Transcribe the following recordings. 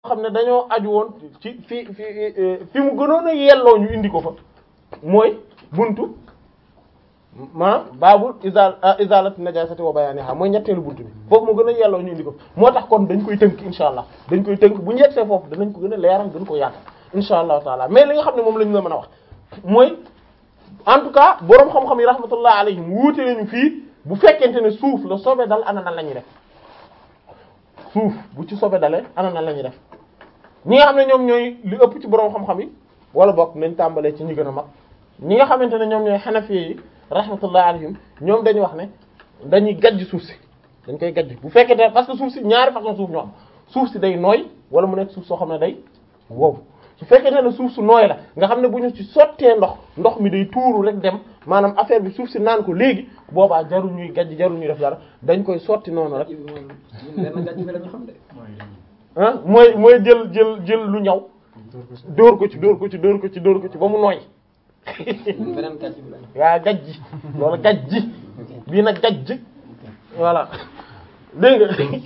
xam ne dañoo aju woon ci fi fi fi mu gënoon a yelloo ñu indi ko fa mooy buntu maanaam baabul izal izalati najasati wa bayaniha mooy ñetteelu buntu bi foofu mu gën a yelloo ñu indi ko moo tax kon dañ koy tënk insha allah dañ koy tënk bu ñu yegsee foofu danañ ko gën a leeral gën ko yaatal insha allahu taala mais li nga xam ne moom la ñu la mën a wax mooy en tout cas boroom xam-xam yi rahmatullah alayhim wuute nañu fii bu fekkente ne suuf la sobe dal ana nan la ñuy def suuf bu ci sobe dalee ana nan la ñuy def ñi nga xam ne ñoom ñooy li ëpp ci boroom xam-xam yi wala bokk nañ tàmbalee ci ñi gën a mag ñi nga xamante ne ñoom ñooy xanafi yi rahmatullah alayhim ñoom dañuy wax ne dañuy gajj suuf si dañ koy gajj bu fekkente parce que suuf si ñaari façon suuf ñoo am suuf si day nooy wala mu nekk suuf soo xam ne day wow su fekkente ne suuf su nooy la nga xam ne bu ñu ci sottee ndox ndox mi day tuuru rek dem maanaam affaire bi suuf si naan ko léegi boobaa jarul ñuy gajj jarul ñuy def dara dañ koy sotti noonu rek ah mooy mooy jël jël jël lu ñaw dóor ko ci dóor ko ci dóor ko ci dóor ko ci ba mu nooy yaa gajji loolu gajji bii nag gajj voilà dégg nga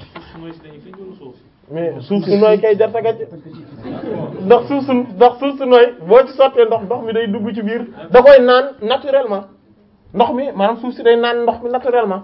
mais suuf si nooy kay jar sa gajj ndax suuf su ndax suuf su nooy boo ci sottee ndox ndox mi day dugg ci biir da koy naan naturellement ndox mi maanaam suuf si day naan ndox mi naturellement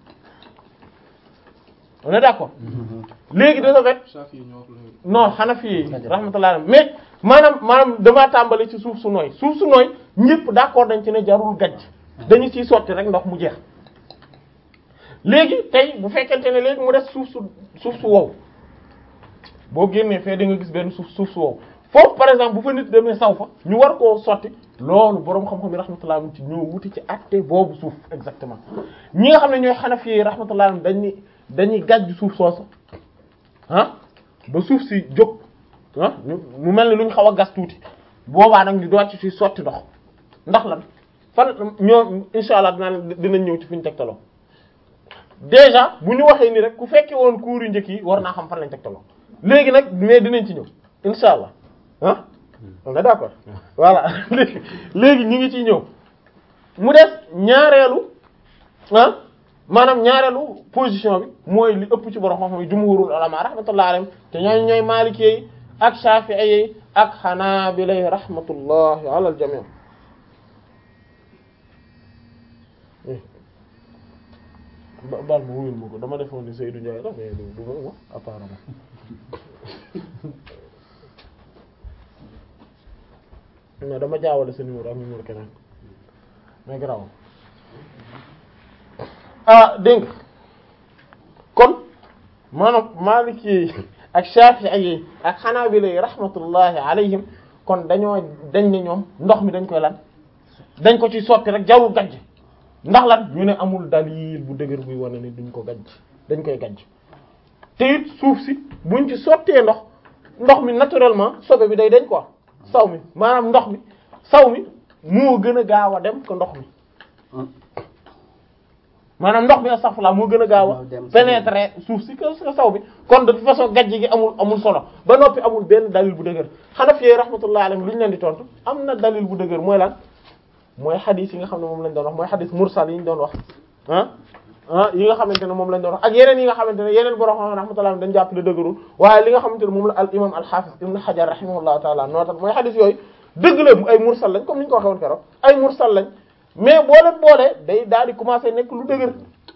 on est d'accord léegi de ce fait non Hanafi yi rahmatullah mais maanaam maanaam damaa tàmbali ci suuf su nooy suuf su nooy ñëpp d'accord dañ ci ne jarul gajj dañu ciy sotti rek ndox mu jeex léegi tey bu fekkente ne léegi mu des suuf su suuf su wow boo génnee fee da nga gis benn suuf suuf su wow foofu par exemple bu fa nit demee saw fa ñu war koo sotti loolu boroom xam-xam yi rahmatullah ci ñoo wuti ci àtte boobu suuf exactement ñi nga xam ne ñooy Hanafi yi rahmatullah dañuy dañuy gàjj suuf soosu ah ba suuf si jóg ah mu mel ni lu ñu xaw a gas tuuti boobaa nag ñu doon ci si sotti ndox ndax lan fan ñoo insha allah dinaa dinañ ñëw ci fi ñu tegtaloo déjà bu ñu waxee ni rek ku fekkee woon cours yu njëkk yi war naa xam fan lañ tegtaloo léegi nag mais dinañ ci ñëw insha allah ah on est d'accord voilà léegi léegi ñu ngi ciy ñëw mu des ñaareelu ah maanaam ñaareelu position bi mooy li ëpp ci borom xam-xam yi jumhurul ulama rahmatullah alayhim te ñooñu ñooy maliki yi ak shafi'i yi ak hanabila yi rahmatullahi ala al jami' baal ma wuyul ma ko dama defoon ni Seydou Ndiaye la mais du du ma apparemment non dama jaawale sa numéro ak numéro keneen mais garaaw ah dégg nga kon maanaam Maliki ak Shafi'i yi ak Hanabila yi rahmatullahi alayhim kon dañoo dañ ne ñoom ndox mi dañ koy lan dañ ko ci sotti rek jarul gajj ndax lan ñu ne amul dalil bu dëgër buy wane ni duñ ko gajj dañ koy gajj te it suuf si buñ ci sottee ndox ndox mi naturellement sobe bi day dañ quoi saw mi maanaam ndox mi saw mi moo gën a gaaw a dem ko ndox mi maanaam ndox mi astaghfirullah moo gën a gaaw a pénétrer suuf si que saw bi kon de toute façon gajj gi amul amul solo ba noppi amul benn dalil bu dëgër Hanafi rahmatullah alayhim lu ñu leen di tontu am na dalil bu dëgër mooy lan mooy xadis yi nga xam ne moom lañ doon wax mooy xadis mursal yi ñu doon wax ah ah yi nga xamante ne moom lañ doon wax ak yeneen yi nga xamante ne yeneen borom xam rahmatullah dañ jàpp ne dëgërul waaye li nga xamante ne moom la al imam al hafiz ibn hajar rahimahullahu taala nootal mooy xadis yooyu dëgg la ay mursal lañ comme ni ñu ko waxee woon keroog ay mursal lañ mais boo leen boolee day daal di commencer nekk lu dëgër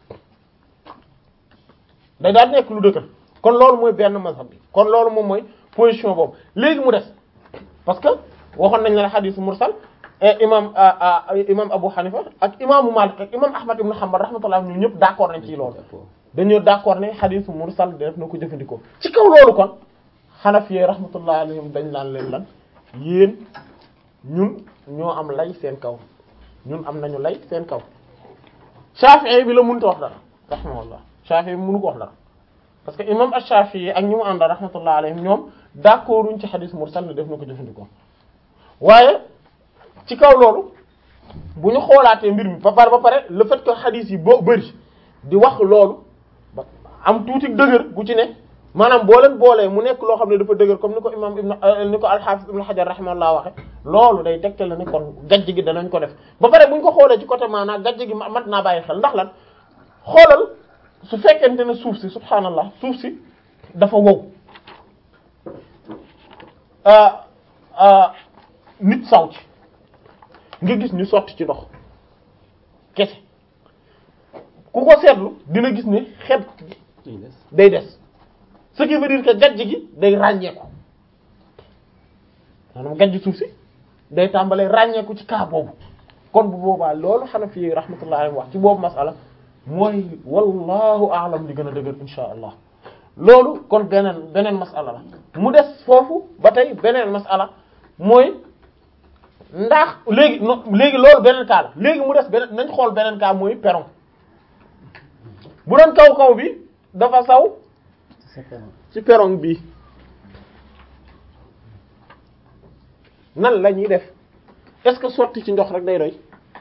day daal di nekk lu dëgër kon loolu mooy benn mazhab bi kon loolu moom mooy position boobu léegi mu des parce que waxoon nañ la xadis mursal imam imam Abu Hanifa ak imaamu Malik ak imam Ahmad ibn Hanbal rahmatullah ñun ñëpp d'accord nañ ci loolu dañoo d'accord ne xadisu mursal def na ko jëfandikoo ci kaw loolu kon Hanafi rahmatullah alayhim dañ laan leen lan yéen ñun ñoo am lay seen kaw ñun am nañu lay seen kaw Shafi'i bi la mënut a wax dara rahmatullah Shafi'i bi mënu ko wax dara parce que imam Ash-Shafi'i ak ñi mu àndal rahmatullah alayhim ñoom d'accorduñ ci xadis mursal ne def na ko jëfandikoo waaye ci kaw loolu bu ñu xoolaatee mbir mi ba pare ba pare le fait que xadis yi boo bëri di wax loolu ba am tuuti dëgër gu ci ne maanaam boo leen boolee mu nekk loo xam ne dafa dëgër comme ni ko imam ibn ni ko al-Hafiz ibn Hajar rahimahullah waxe loolu day tegtal la ne kon gajj gi danañ ko def ba pare bu ñu ko xoolee ci côté maanaam gajj gi mat naa bàyyi xel ndax lan xoolal su fekkente ne suuf si subhaanallah suuf si dafa wow nit saw ci nga gis ñu sotti ci ndox kese ku ko seetlu dina gis ne xet day des ce qui veut dire que gajj gi day ràññeeku maanaam gajj suuf si day tàmbalee ràññeeku ci cas boobu kon bu boobaa loolu Hanafi yi rahmatullahi alayhi wax ci boobu masala mooy wallahu a'lam li gën a dëgër insha allah loolu kon beneen beneen masala la mu des foofu ba tey beneen masala mooy ndax léegi no léegi loolu beneen cas la léegi mu des beneen nañ xool beneen cas mooy perron bu doon kaw kaw bi dafa saw ci perron bi nan la ñuy def est-ce que sotti ci ndox rek day doy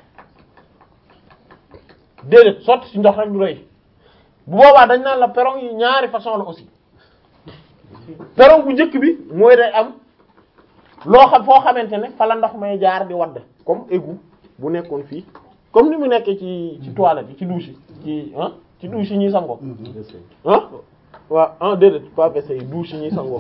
déedéet sotti ci ndox rek du doy bu boobaa dañ naan la perron yi ñaari façon la aussi perron bu njëkk bi mooy day am loo xam foo xamante ne fa la ndox may jaar di wadd comme égout bu nekkoon fii comme ni mu nekkee ci ci toilette yi ci douche yi ci ah ci douche yi ñuy sangoo ah waaw ah déedéet pas WC yi douche yi ñuy sangoo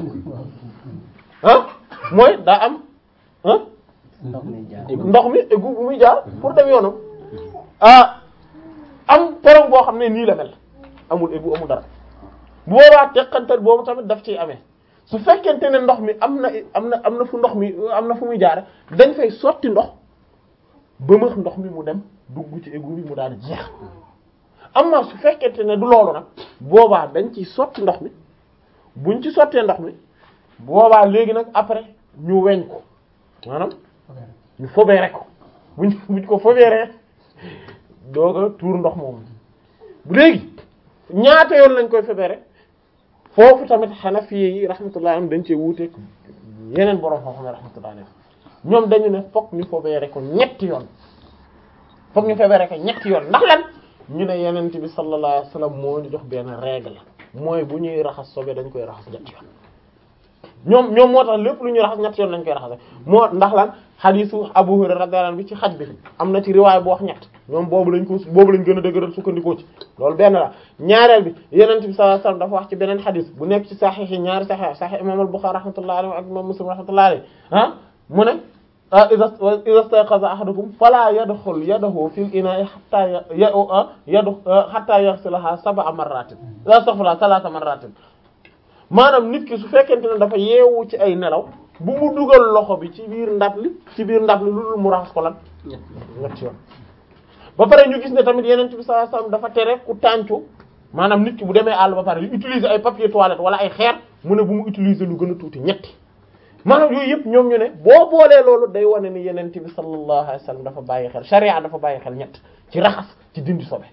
ah mooy daa am ah ndox mi jaar ndox mi égout bu muy jaar pour dem yoonam ah am perron boo xam ne nii la mel amul égout amul dara bu boobaa teqantal boobu tamit daf ciy amee su fekkente ne ndox mi am na am na am na fu ndox mi am na fu muy jaare dañ fay sotti ndox bëmëx ndox mi mu dem dugg ci égout bi mu daal di jeex am na su fekkente ne du loolu nag boobaa dañ ciy sotti ndox mi buñ ci sottee ndox mi boobaa léegi nag après ñu weñ ko maanaam ñu fobeere ko buñ buñ ko fobeeree dooga tuur ndox moom léegi ñaata yoon lañ koy fobeere foofu tamit Hanafi yi rahmatullah am dañ cee wuuteeg yeneen borom xam-xam rahmatullah alayhi ñoom dañu ne fokk ñu fobeere ko ñetti yoon fokk ñu fobeere ko ñetti yoon ndax lan ñu ne yenent bi sallallahu alayhi wasallam moo ñu jox benn règle mooy bu ñuy raxas sobe dañ koy raxas ñetti yoon ñoom ñoom moo tax lépp lu ñuy raxas ñetti yoon lañ koy raxase moo ndax lan xadiisu Abu Hurayra radiyallahu anhu bi ci xaj bi am na ci riwaay bu wax ñett ñoom boobu lañ ko boobu lañ gën a dëgëral sukkandikoo ci loolu benn la ñaareel bi yenent bi sallallahu alayhi wasallam dafa wax ci beneen xadiis bu nekk ci saxiix yi ñaari saxiix saxiix imam al-Bukhari rahmatullahi alayhi ak imam Muslim rahmatullahi alayhi ah mu ne iza iza stayqaza ahadukum fala yadxul yadahu fil ina'i hatta yadu hatta yaghsilaha sab'a marratin astaghfirullah thalatha marratin maanaam nit ki su fekkente ne dafa yeewu ci ay nelaw bu mu dugal loxo bi ci biir ndab li ci biir ndab li lu dul mu raxas ko lan ñetti yoon ba pare ñu gis ne tamit yeneen bi sallallahu alayhi wasallam dafa tere ku tàncu maanaam nit ki bu demee àll ba pare yu utiliser ay papier toilette wala ay xeer mu ne bu mu utiliser lu gën a tuuti ñetti maanaam yooyu yëpp ñoom ñu ne boo boolee loolu day wane ni yeneen bi sallallahu alayhi wasallam dafa bàyyi xel sharia dafa bàyyi xel ñett ci raxas ci dindi sobe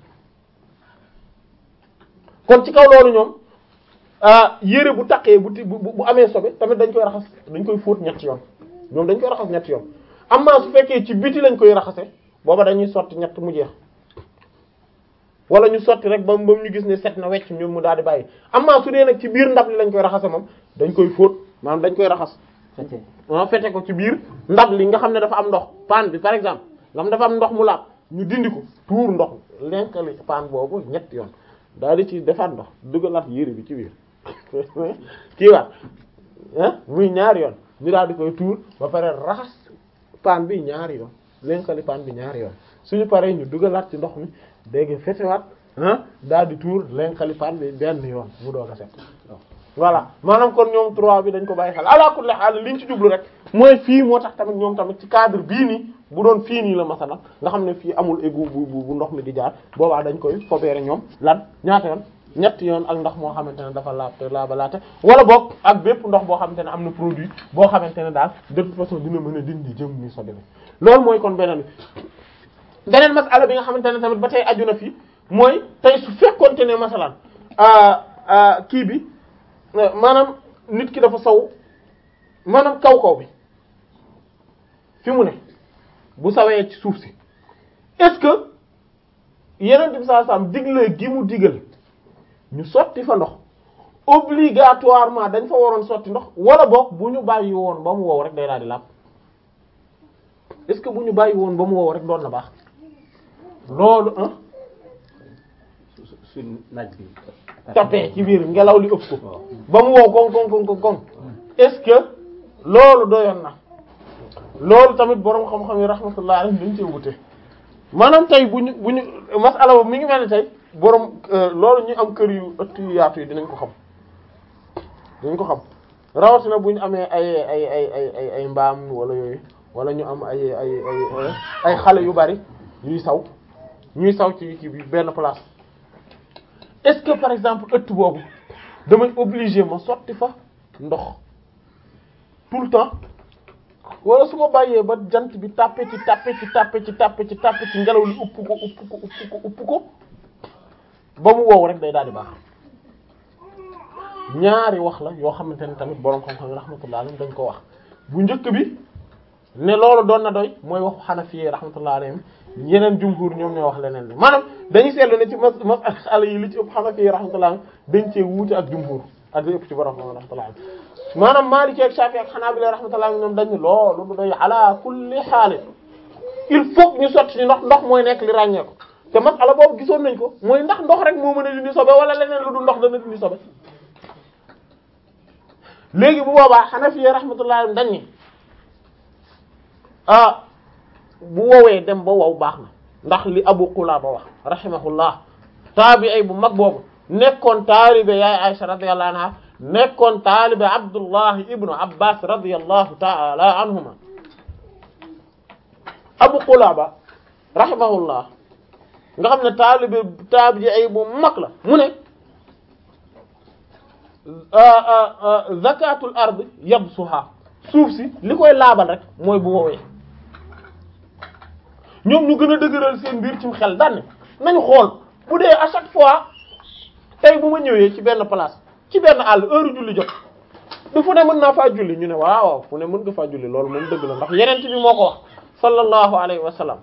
kon ci kaw loolu ñoom yére bu taqee bu ti bu bu amee sobe tamit dañ koy raxas dañ koy fóot ñetti yoon ñoom dañ koy raxas ñetti yoon amaa su fekkee ci biti lañ koy raxase booba dañuy sotti ñett mu jeex wala ñu sotti rek ba ba ñu gis ne set na wecc ñoom mu daal di bàyyi amaa su dee nag ci biir ndab li lañ koy raxase moom dañ koy fóot maanaam dañ koy raxas fete ah fete ko ci biir ndab li nga xam ne dafa am ndox paan bi par exemple nga xam dafa am ndox mu laab ñu dindi ko tuur ndox lenkali paan boobu ñetti yoon daal di ci defaat ndox dugalaat yére bi ci biir kii waat ah muy ñaari yoon ñu daal di koy tuur ba pare raxas paan bi ñaari yoon lenkali paan bi ñaari yoon suñu paree ñu dugalaat ci ndox mi dégg fetewaat ah daal di tuur lenkali paan bi benn yoon mu doog a set voilà maanaam kon ñoom trois bi dañ ko bàyyi xel ala kulli haal liñ ci jublu rek mooy fii moo tax tamit ñoom tamit ci cadre bii nii bu doon fii nii la masala nga xam ne fii amul égout bu bu bu ndox mi di jaar boobaa dañ koy fobeere ñoom lan ñaata yoon ñetti yoon ak ndox moo xamante ne dafa laab te laabalaate wala boog ak bépp ndox boo xamante ne am na produit boo xamante ne daal de toute façon dina mën a dindi jëm ni sobe bi loolu mooy kon beneen bi beneen masala bi nga xamante ne tamit ba tey aju na fi mooy tey su fekkonte ne masalan kii bi maanaam nit ki dafa saw maanaam kaw kaw bi fi mu ne bu sawee ci suuf si est-ce que yeneen bi saa saam digle gi mu digal ñu sotti fa ndox obligatoirement dañ fa waroon sotti ndox wala boog bu ñu bàyyi woon ba mu wow rek day daal di làpp est-ce que bu ñu bàyyi woon ba mu wow rek doon na baax loolu ah su su su naaj bi. tapé ci biir ngelaw li ëpp ko ba mu wow koŋ koŋ koŋ koŋ est-ce que loolu doyoon na loolu tamit boroom xam-xam yi rahmatullah alayhi dañ cee wute maanaam tey bu ñu bu ñu masala boobu mi ngi mel ni tey boroom loolu ñu am kër yu ëtt yu yaatu yi dinañ ko xam dinañ ko xam rawatina bu ñu amee ay ay ay ay ay ay mbaam wala yooyu wala ñu am ay ay ay ay xale yu bari ñuy saw ñuy saw ci ci benn place est-ce que par exemple ëtt boobu damay obligé ma sotti fa ndox tout le temps wala su ma bàyyee ba jant bi tàppe ci tàppe ci tàppe ci tàppe ci tàppe ci ngelaw li upp ko upp ko upp ko upp ko ba mu wow rek day daal di baax ñaari wax la yoo xamante ne tamit boroom xam-xam rahmatullah alayhim dañ ko wax bu njëkk bi ne loolu doon na doy mooy waxu Hanafi rahmatullah alayhim yeneen jumhur ñoom ñoo wax leneen li maanaam dañuy seetlu ne ci mas masala yi li ci ëpp Hanafi rahmatullah alayhim dañ cee wuute ak jumhur ak li ëpp ci borom rahmatullah alayhim maanaam Maliki ak Shafi ak Hanabila rahmatullah alayhim ñoom dañ ne loolu du doy ala kulli haal il faut ñu sotti ci ndox ndox mooy nekk li ràññee ko te masala boobu gisoon nañ ko mooy ndax ndox rek moo mën a dindi sobe wala leneen lu dul ndox dana dindi sobe léegi bu boobaa Hanafi rahmatullah alayhim dañ ni ah bu wowee dem ba wow baax na ndax li Abu Qulaba wax rahimahullah taabi'i bu mag boobu nekkoon taalibe yaay Aisha radiyallahu anha nekkoon taalibe Abdullah ibnu Abbas radiyallahu ta'ala anhuma Abu Qulaba rahimahullah nga xam ne taalibe taabi'i bu mag la mu ne zakatul ard yabsuha suuf si li koy laabal rek mooy bu woowee ñoom ñu gën a dëgëral seen mbir ci xel daan nañu xool bu dee à chaque fois tey bu ma ñëwee ci benn place ci benn àll heure julli jot du fu ne mën naa faa julli ñu ne waaw waaw fu ne mën nga faa julli loolu moom dëgg la ndax yeneen bi moo ko wax sallallahu alayhi wa sallam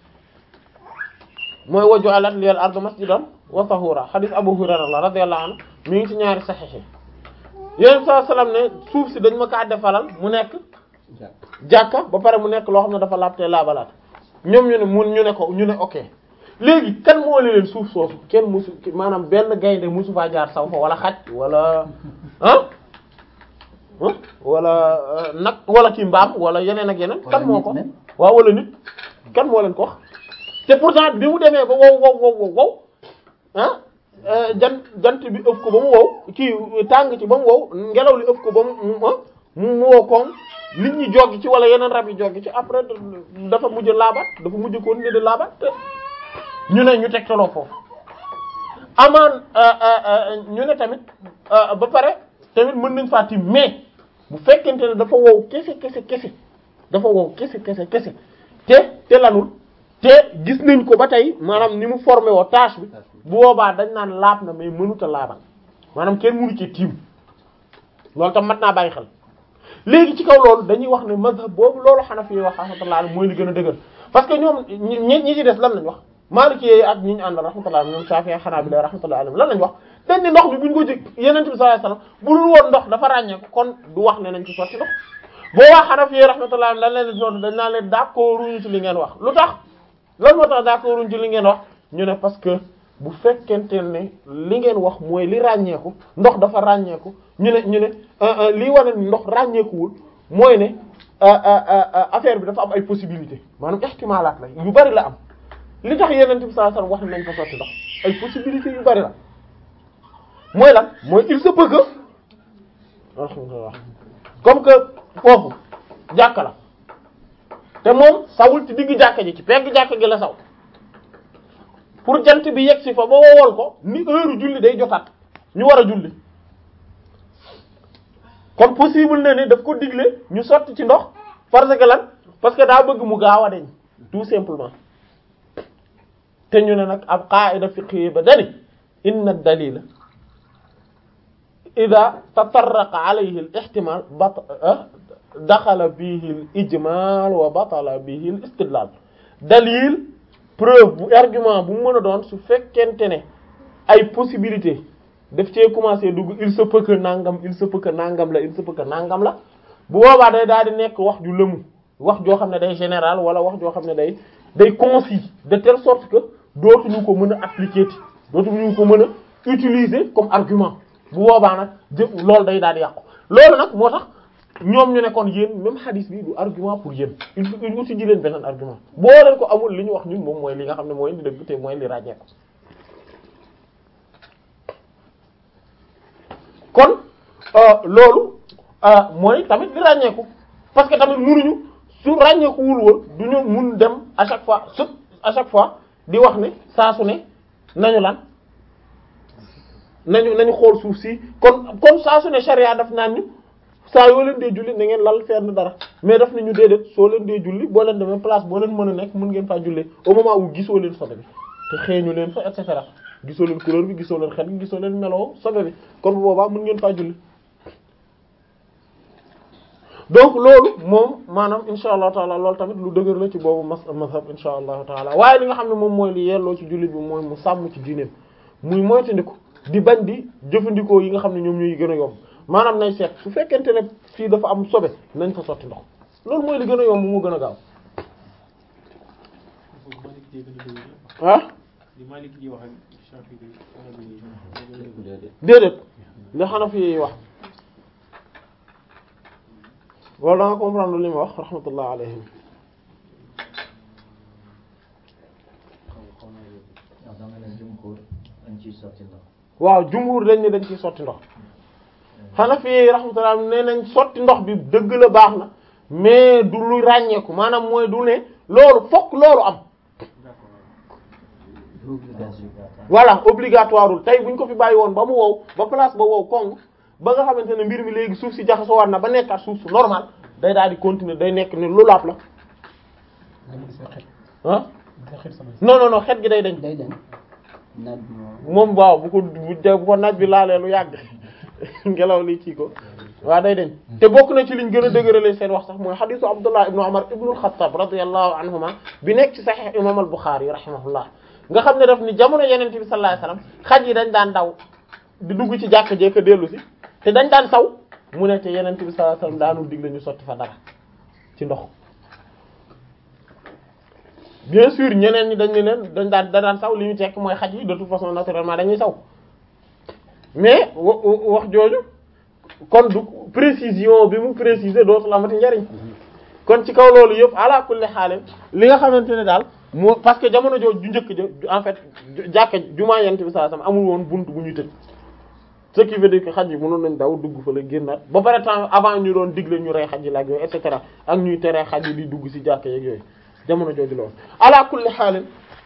mooy wa ju'alat liyal ardu masjidan wa tahura hadith Abu Hurayra la radiyallahu anhu mi ngi ci ñaari saxiix yi yéen saa salaam ne suuf si dañ ma kaa defalal mu nekk jàkka ba pare mu nekk loo xam ne dafa laabte laabalaat ñoom ñu ne mun ñu ne ko ñu ne ok léegi kan moo leen suuf soosu kenn musu maanaam benn gaynde musu faa jaar saw fa wala xaj wala ah wala nag wala kii mbaam wala yeneen ak yeneen kan moo ko waaw wala nit kan moo leen ko wax te pourtant bi mu demee ba wow wow wow wow wow ah jant jant bi ëpp ko ba mu wow kii tàng ci ba mu wow ngelaw li ëpp ko ba mu mu mu wow koŋ nit ñi joggi ci wala yeneen rab yi joggi ci après dafa mujj laabat dafa mujj ko ne de laabat ñu ne ñu tegtaloo foofu amaan ñu ne tamit ba pare tamit mën nañ faa tim mais bu fekkente ne dafa wow kese kese kese dafa wow kese kese kese te te lanul te gis nañ ko ba tey maanaam ni mu formé woo tâche bi bu boobaa dañ naan laab na mais mënut a laabal maanaam kenn mënu ci tiim loolu tam mat naa bàyyi xel léegi ci kaw loolu dañuy wax ne mazhab boobu loolu Hanafi yi wax rahmatullah mooy li gën a dëgër parce que ñoom ñi ñi ci des lan lañ wax Maliki ak ñi ñu àndal rahmatullah ñoom Shafi'i ak Hanabila rahmatullah alayhim lan lañ wax dañ ni ndox bi buñ ko jëg Yonent bi sallallahu alayhi wasallam bu dul woon ndox dafa ràññee ko kon du wax ne nañ ci sotti ndox boo wax Hanafi yi rahmatullah lan leen di dañ naan leen d'accord ñu ci li ngeen wax lu tax lan moo tax d'accord ñu ci li ngeen wax ñu ne parce que bu fekkente ne li ngeen wax mooy li ràññeeku ndox dafa ràññeeku ñu ne ñu ne lii wane ni ndox ràññeekuwul mooy ne affaire bi dafa am ay possibilité maanaam ihtimalaat la yu bari la am li tax Yonent bi sallallahu alayhi wasallam wax ne nañ ko sotti ndox ay possibilité yu bari la mooy lan mooy il se peut que alhamdulillah comme que foofu jàkka la te moom sawul ci digg jàkka ji ci pegg jàkka gi la saw pour jant bi yegg si fa ba wowal ko ni heure julli day jotaat ñu war a julli kon possible na ne daf ko digle ñu sotti ci ndox parce que lan parce que daa bëgg mu gaaw a deñ tout simplement te ñu ne nag ab qaida fiqhi ba dani inna dalila ida tatarraqa alayhi al ihtimal bat daxala bihi al ijmal wa batala bihi al istidlal dalil preuve bu argument bu mu mën a doon su fekkente ne ay possibilité daf cee commencé dugg il se peut que nangam il se peut que nangam la il se peut que nangam la bu boobaa day daal di nekk wax ju lëmu wax joo xam ne day général wala wax joo xam ne day day concis de telle sorte que dootuñu ko mën a appliquer ti dootuñu ko mën a utiliser comme argument bu boobaa nag jë loolu day daal di yàqu loolu nag moo tax ñoom ñu ne kon yéen même hadith bi du argument pour yéen il faut il uti ji leen beneen argument boo leen ko amul li ñu wax ñun moom mooy li nga xam ne mooy li dëgg te mooy li ràññee ko kon loolu mooy tamit li ràññeeku parce que tamit munuñu su ràññeeku wul woon du ñu mun dem à chaque fois su à chaque fois di wax ne saa su ne nañu lan nañu nañu xool suuf si kon kon saa su ne charia daf naan ñu saa yoo leen dee julli na ngeen lal fenn dara mais daf ne ñu déedéet soo leen dee julli boo leen demee place boo leen mën a nekk mën ngeen faa jullee au moment où gisoo leen sobe bi te xeeñu leen fa et cetera gisoo leen couleur bi gisoo leen xet bi gisoo leen meloo sobe bi kon bu boobaa mën ngeen faa julli donc loolu moom maanaam insha allahu taala loolu tamit lu dëgër la ci boobu mas mazhab insha allahu taala waaye li nga xam ne moom mooy li yelloo ci jullit bi mooy mu sàmm ci diineem muy moytandiku di bañ di jëfandikoo yi nga xam ne ñoom ñooy gën a yomb maanaam nañ seet su fekkente ne fii dafa am sobe nañ fa sotti ndox loolu mooy li gën a yomb moo gën a gaaw ah déedéet li Hanafi yi wax wala da nga comprendre li mu wax rahmatullah alayhim waaw jumhur dañ ne dañ ciy sotti ndox Hanafi yi rahmatullah nee nañ sotti ndox bi dëgg la baax na mais du lu ràññeeku maanaam mooy du ne loolu fokk loolu am voilà obligatoireul tey buñ ko fi bàyyi woon ba mu wow ba place ba wow kong ba nga xamante ne mbir mi léegi suuf si jaxasoo war na ba nekkaat suuf su normal day daal di continuer day nekk ni lu laab la ah non non non xet gi day dañ day dem naaj moom waaw bu ko bu ko naaj bi laalee lu yàgg ngelaw li kii ko waaw day dañ te bokk na ci liñ gën a dëgërale seen wax sax mooy xadisu Abdullah ibnu Umar ibnu al-Khattab radiyallahu anhuma bi nekk ci Sahih imam al-Bukhari rahimahullah nga xam ne daf ni jamono yeneen bi sallallahu alayhi wasallam xaj yi dañ daan daw di dugg ci jàkk jeeka dellu si te dañ daan saw mu ne te yeneen bi sallallahu alayhi wasallam daanul digle ñu sotti fa dara ci ndox bien sûr ñeneen ñi dañ ne leen dañ daan da daan saw li ñu tekk mooy xaj yi de toute façon naturellement dañuy saw mais wax jooju kon du précision bi mu préciser dootul amati njariñ kon ci kaw loolu yëpp ala kulli xaal li nga xamante ne daal moo parce que jamono jooju ju njëkk ja en fait jàkka jumaa yent bi sallallahu alayhi wasallam amul woon buntu bu ñuy tëj ce qui veut dire que xaj yi mënoon nañ daw dugg fa la génnaat ba pare temps avant ñu doon digle ñu rey xaj yi la ak yooyu et cetera ak ñuy tere xaj yi di dugg ci jàkka yeeg yooyu jamono jooju loolu ala kulli xaal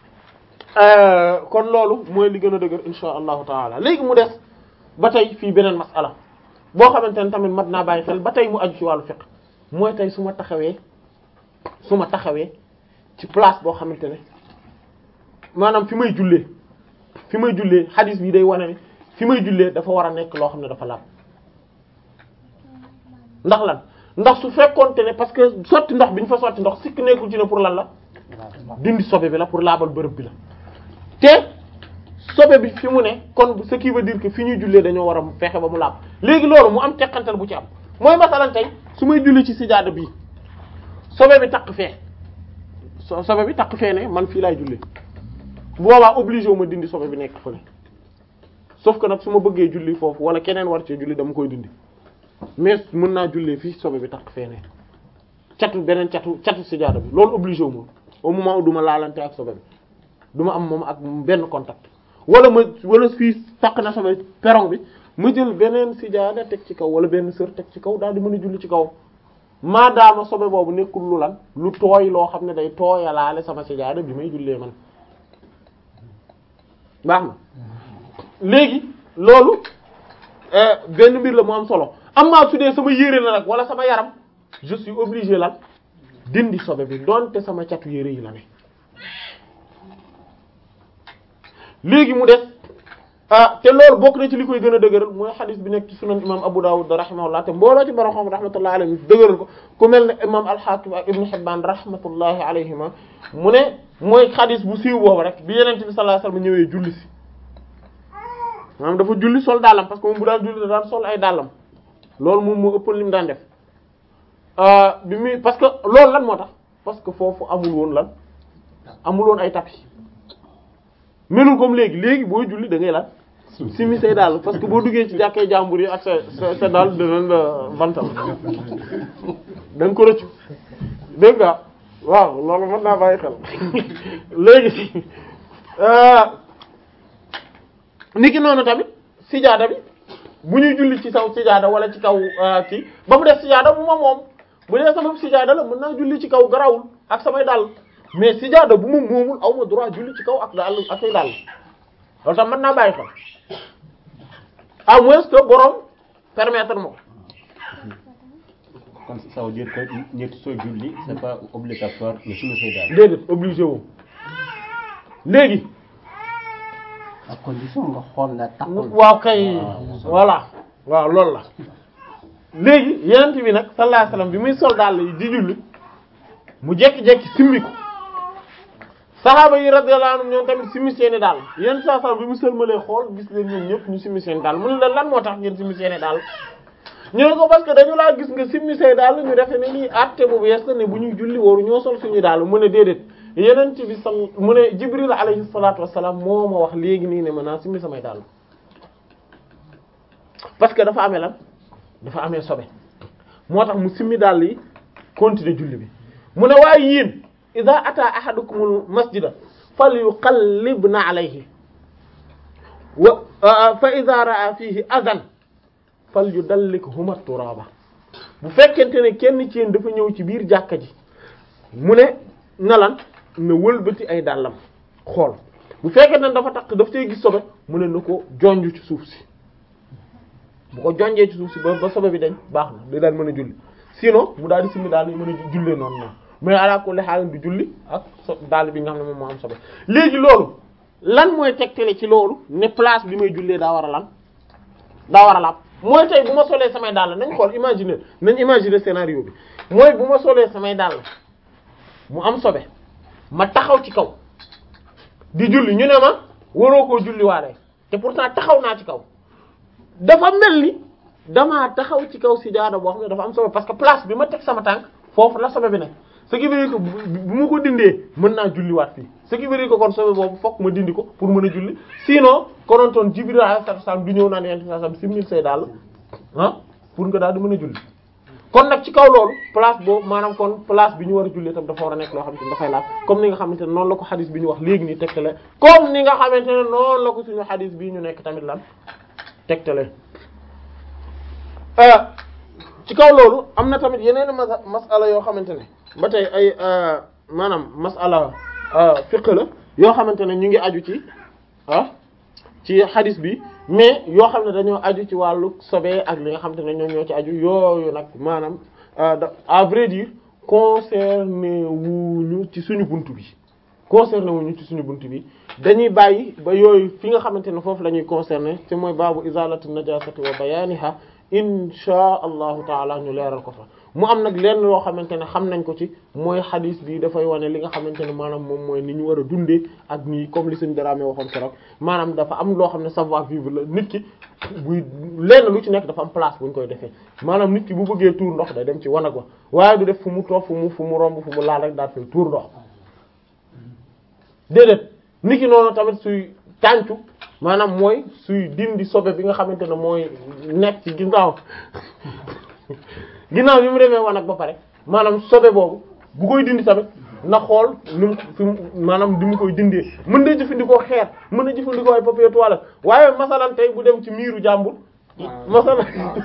kon loolu mooy li gën a dëgër insha allahu taala léegi mu des ba tey fii beneen masala boo xamante ne tamit mat naa bàyyi xel ba tey mu aju ci wàllu fiqh mooy tey su ma taxawee su ma taxawee ci place boo xamante ne maanaam fi may jullee fi may jullee hadis bi day wane ne fi may jullee dafa war a nekk loo xam ne dafa laab ndax lan ndax su fekkoonte ne parce que sotti ndox bi ñu fa sotti ndox sikk nekkul ci ne pour lan la dindi sobe bi la pour laabal bërëb bi la te sobe bi fi mu ne kon ce qui veut dire que fi ñuy jullee dañoo war a fexe ba mu laab léegi loolu mu am teqantal bu ci am mooy masalan tey su may julli ci sijaada bii sobe bi takk fee so sobe bi takk fee ne man fii laay julli bu boobaa obligé wu ma dindi sobe bi nekk fële sauf que nag su ma bëggee julli foofu wala keneen war ci julli dama koy dindi mais mën naa jullee fii sobe bi takk fee ne catu beneen catu catu sijaada bi loolu obligé wu ma au moment où du ma laalante ak sobe bi du ma am moom ak benn contact wala ma wala fii takk na sobe perron bi ma jël beneen sijaada teg ci kaw wala benn sër teg ci kaw daal di mën a julli ci kawam maadaama sobe boobu nekkul lu lan lu tooy loo xam ne day tooyalaale sama sijaada bi may jullee man baax na léegi loolu benn mbir la mu am solo am maa su dee sama yére la nag wala sama yaram je suis obligé lan dindi sobe bi donte sama catu yére yi la ne léegi mu des ah te loolu bokk na ci li koy gën a dëgëral mooy xadis bi nekk ci sunan imam Abu Dawud rahimahullah te mbooloo ci borom xam rahmatullahi alayhi dëgëral ko ku mel ne imam al-Hakim ak Ibn Hibban rahmatullahi alayhima mu ne mooy xadis bu siiw boobu rek bi Yonent bi sallallahu alayhi wasallam ñëwee julli si maanaam dafa julli sol dàllam parce que moom bu daan julli da daan sol ay dàllam loolu moom moo ëppoon li mu daan def bi muy parce que loolu lan moo tax parce que foofu amul woon lan amul woon ay tapis melul comme léegi léegi booy julli da ngay lan simi say daal parce que boo duggee ci jàkkee jàmbur yi ak sa sa sa daal dinañ la bantal da nga ko rëccu dégg nga waaw loolu mën naa bàyyi xel léegi niki noonu tamit sijaada bi bu ñuy julli ci saw sijaada wala ci kaw kii ba mu def sijaada bu ma moom bu dee sama sijaada la mën naa julli ci kaw garawul ak samay dàll mais sijaada bu ma moomul aw ma droit julli ci kaw ak dàll ak say dàll loolu tam mën naa bàyyi xel à moins que borom permettre ma ko kon ça veut dire que nit soo julli c'est pas obligatoire nga sumi say daal. déedéet obligé wu léegi à condition nga xool la taxul. waaw kay voilà waaw loolu la léegi yenent bi nag sallallahu alayhi wasallam bi muy sol daal yi di julli mu jekki-jekki simmi ko saxaaba yi radiyallahu anhum ñoom tamit simmi seeni daal yenn saa saa bi mu sëlmalee xool gis leen ñoom ñëpp ñu simmi seeni daal mu ne leen lan moo tax ngeen simmi seeni daal ñu ne ko parce que dañu laa gis nga simmi say daal ñu defe ne nii àtte bu bees la ne bu ñuy julli waru ñoo sol suñu daal mu ne déedéet yeneen bi sal mu ne Jibril alayhi salaatu wassalaam moo ma wax léegi nii ne ma naa simmi samay daal parce que dafa amee lan dafa amee sobe moo tax mu simmi daal yi continuer julli bi mu ne waaye yéen ida ata ahadukumul masjida falyuqallibna alayhi wa fa ida raa fihi adan falyudallikhuma turaba bu fekkente ne kenn ci yéen dafa ñëw ci biir jàkka ji mu ne na lan na wëlbati ay dàllam xool bu fekkente ne dafa takk daf cay gis sobe mu ne na ko jonj ci suuf si bu ko jonjee ci suuf si ba ba sobe bi dañ baax na day daal mën a julli sinon mu daal di simmi daal di mën a jullee noonu noonu mais ala kulli haal du julli ak so daal bi nga xam ne moom moo am sobe léegi loolu lan mooy tegtale ci loolu ne place bi may jullee daa war a lan daa war a laab mooy tey bu ma solee samay dàll nañ xool imaginer nañ imaginer scénario bi mooy bu ma solee samay dàll mu am sobe ma taxaw ci kaw di julli ñu ne ma waroo koo julli waale te pourtant taxaw naa ci kaw dafa mel ni damaa taxaw ci kaw sijaada boo xam ne dafa am sobe parce que place bi ma teg sama tànk foofu la sobe bi nekk ce qui veut dire que bu ma ko dindee mën naa julliwaat fii ce qui veut dire que kon sobe boobu fokk ma dindi ko pour mën a julli sinon konontoon Jibril alayhi salaam du ñëw naan yent sallam simmil say daal ah pour nga daal di mën a julli kon nag ci kaw loolu place boobu maanaam kon place bi ñu war a julli tam dafa war a nekk loo xamante ne dafay laaj comme ni nga xamante ne noonu la ko xadis bi ñu wax léegi nii tegtale comme ni nga xamante ne noonu la ko suñu xadis bii ñu nekk tamit lan tegtale ci kaw loolu am na tamit yeneen mas masala yoo xamante ne ba tey ay maanaam masala fiqh la yoo xamante ne ñu ngi aju ci ah ci xadis bi mais yoo xam ne dañoo aju ci wàllu sobe ak li nga xamante ne ñoom ñoo ci aju yooyu nag maanaam à vrai dire concerné wuñu ci suñu buntu bi concerné wuñu ci suñu buntu bi dañuy bàyyi ba yooyu fi nga xamante ne foofu la ñuy concerné te mooy baabu izalati najasati wa bayaniha insha allahu taala ñu leeral ko fa mu am nag lenn loo xamante ne xam nañ ko ci mooy xadis bi dafay wane li nga xamante ne maanaam moom mooy ni ñu war a dundee ak nii comme li suñ daraamee waxoon keroog maanaam dafa am loo xam ne savoir vivre la nit ki buy lenn lu ci nekk dafa am place bu ñu koy defee maanaam nit ki bu bëggee tuur ndox day dem ci wanag wa waaye du def fu mu toog fu mu fu mu romb fu mu laal rek daal fay tuur ndox déedéet nit ki noonu tamit suy tàncu maanaam mooy suy dindi sobe bi nga xamante ne mooy nekk ci ginnaaw ginnaaw bi mu demee wanag ba pare maanaam sobe boobu bu koy dindi tamit na xool nu mu fi mu maanaam di mu koy dindee mën na jëfandikoo xeer mën na jëfandikoo ay papier toilette waaye masalan tey bu dem ci miiru jàmbur masalan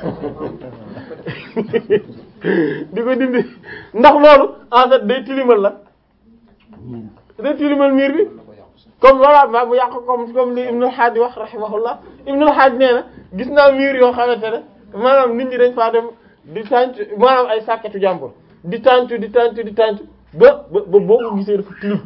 di ko dindi ndax loolu en fait day tilimal la day tilimal miir bi comme voilà ma bu yàq comme comme li Ibnul Hajj wax rahimahullah Ibnul Hajj nee na gis naa miir yoo xamante ne maanaam nit ñi dañ faa dem di tànc maanaam ay sàkketu jàmbur di tànc di tànc di tànc ba ba ba boo ko gisee dafa tilim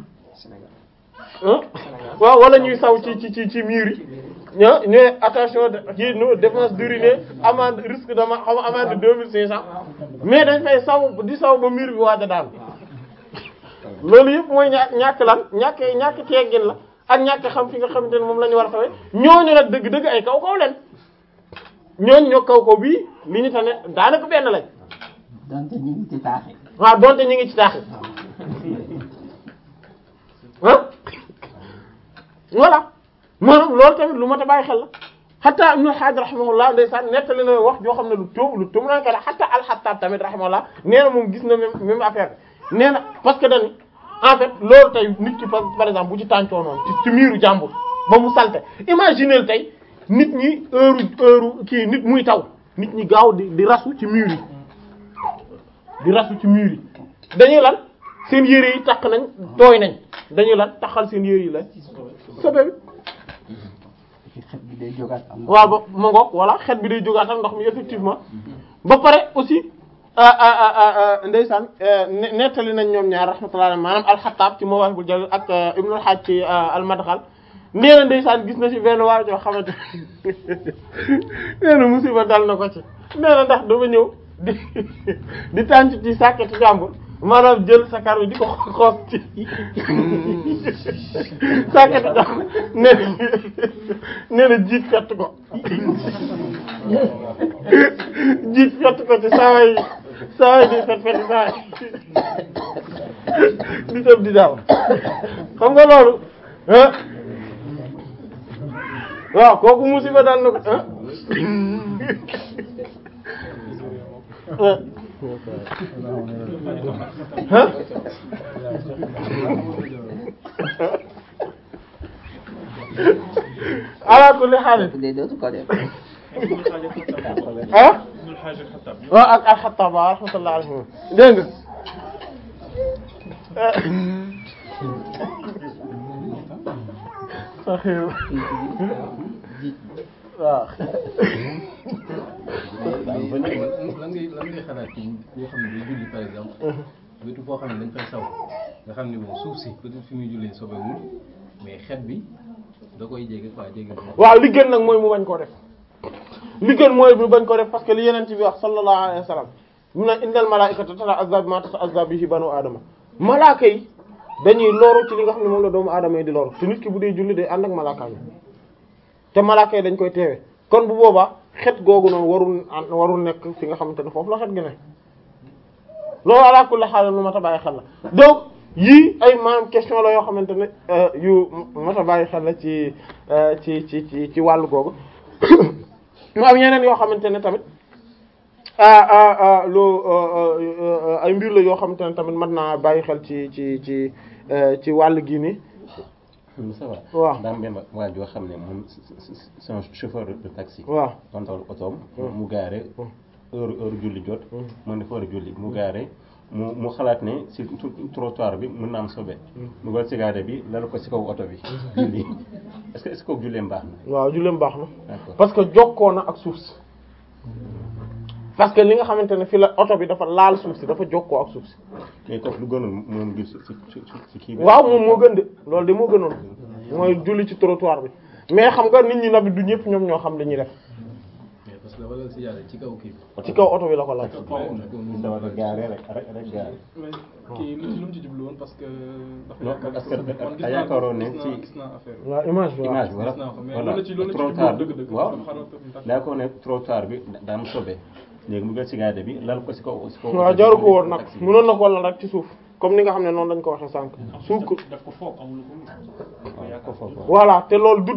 waaw wala ñuy saw ci ci ci ci miir yi ña ñu ne attention kii no dépense d'uriner amende risque dama xam amende deux mille cinq cents mais dañ fay saw di saw ba miir bi waaj a daal loolu yëpp mooy ñàkk ñàkk lan ñàkk ñàkk teggin la ak ñàkk xam fi nga xamante ne moom la ñu war a sawee ñooñu nag dëgg-dëgg ay kaw kaw leen ñooñu ñoo kaw kaw bii li ñu tane daanaka benn lañ. donte ñu ngi ci taaxi. waaw donte ñu ngi ci taaxi ah voilà maanaam loolu tamit lu mat a bàyyi xel la hatta Ibn Hajj rahimahullah ndeysaan nettali na wax joo xam ne lu tuum lu tuum naa ko hatta al-Khattab tamit rahimahullah nee na moom gis na même même affaire bi nee na parce que dañu en fait loolu tey nit ki par par exemple bu ci tàncoo noonu ci ci miiru jàmbur ba mu salte imaginez tey nit ñi heure heure kii nit muy taw nit ñi gaaw di di rasu ci miir yi di rasu ci miir yi dañuy lan seen yére yi takk nañ tooy nañ dañuy lan taxal seen yére yi la sobe bi ci xet bi day jógaat am waaw ba ma ngoog voilà xet bi day jógaatal ndox mi effectivement ba pare aussi ndeysaan ne- nettali nañ ñoom ñaar rahmatullah alayhi maanaam alxataab ci Mawaahibul Jalil ak Ibnul Hajj ci almadxal nee na ndeysaan gis na ci benn waa joo xamante nee na musiba dal na ko ci nee na ndax dafa ñëw di di tànc ci sàkketi jàmbur maanaam jël sakar bi di ko xoos ci sàkketi jàmbur nee na nee na jiit fett ko jiit fett ko ci saa yi saa yi di fet fet saa yi di tëb di daaw xam nga loolu ah waaw kooku musiba dal na ko ah ah ala kulli haal day dootu ko def ah waaw ak alxattaab waaw rahmatullah alayhi dégg nga waaw lan ngay lan ngay xalaat ci ñoo xam ne day julli par exemple wetu foo xam ne dañ fay saw nga xam ne moom suuf si peut-être fi muy jullee sobewul mais xet bi da koy jege quoi jege waaw li gën nag mooy mu bañ koo def li gën mooy mu bañ koo def parce que li yeneen bi wax sallallahu alayhi wa sallam mu ne innal malaa'ikata tata'azza bima tata'azza bihi banu aadama malaaka yi dañuy loru ci li nga xam ne moom la doomu aadama yi di loru te nit ki bu dee julli day ànd ak malaaka yi te malaaka yi dañ koy teewe kon bu boobaa xet googu noonu warul warul nekk fi nga xamante ne foofu la xet gi ne loolu ala kulli haal lu mat a bàyyi xel la donc yii ay maanaam question la yoo xamante ne yu mat a bàyyi xel la ci ci ci ci ci wàllu googu mu am yeneen yoo xamante ne tamit lu ay mbir la yoo xamante ne tamit mën naa bàyyi xel ci ci ci ci wàllu gi nii ça va waaw daa am benn waa joo xam ne moom c'est un chauffeur de taxi waaw kontal otoom mu gaare heure heure julli jot mu ne fa war a julli mu gaare mu mu xalaat ne si trottoir bi mën na am sobe mu gal cigarette bi lal ko si kaw oto bi julli est-ce que est-ce que kooku julleem baax na waaw julleem baax na d'accord parce que jokkoo na ak suuf si parce que li nga xamante ne fi la oto bi dafa laal suuf si dafa jokkoo ak suuf si mais kooku lu gënul moom gis si si si kii bi waaw moom moo gën de loolu de moo gënoon mooy julli ci trottoir bi mais xam nga nit ñi nag du ñëpp ñoom ñoo xam li ñuy def mais parce que dafa lal si yàlla ci kaw kii bi ci kaw oto bi la ko laal dawal gaare rek rek rek gaare mais kii lu lu mu ci jublu woon parce que. dafa non yaakaar parce que man gis da naa yaakaaroon ne gis naa ci gis naa affaire bi. waaw image bi waaw image bi voilà gis naa ko mais voilà loolu la ci loolu la ci trottoir jublu dëgg-dëgg. waaw dafa xaroon tamit. daa ko ne trottoir bi daa am sobe léegi mu jël cigarette bi lal ko si kaw si kaw waaw jaru ko woon nag mënoon na ko lal rek ci suuf comme ni nga xam ne noonu lañ ko waxee sànq suuf daf ko foog amul ko waaw ko foofu voilà te loolu du